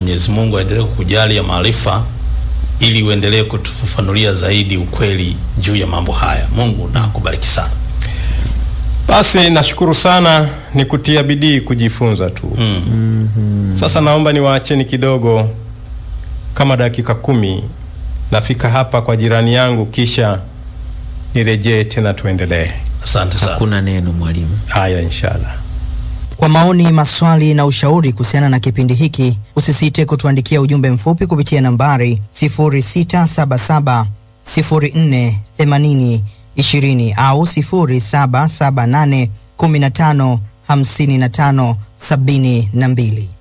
Mwenyezi Mungu aendelee kukujalia maarifa ili uendelee kutufafanulia zaidi ukweli juu ya mambo haya. Mungu na akubariki sana. Basi nashukuru sana, ni kutia bidii kujifunza tu. Mm. Sasa naomba niwaacheni kidogo kama dakika kumi, nafika hapa kwa jirani yangu, kisha nirejee tena tuendelee. Asante sana. Hakuna neno mwalimu. Haya, inshallah. Kwa maoni, maswali na ushauri kuhusiana na kipindi hiki, usisite kutuandikia ujumbe mfupi kupitia nambari 0677 04 80 20 au 0778 15 55 72.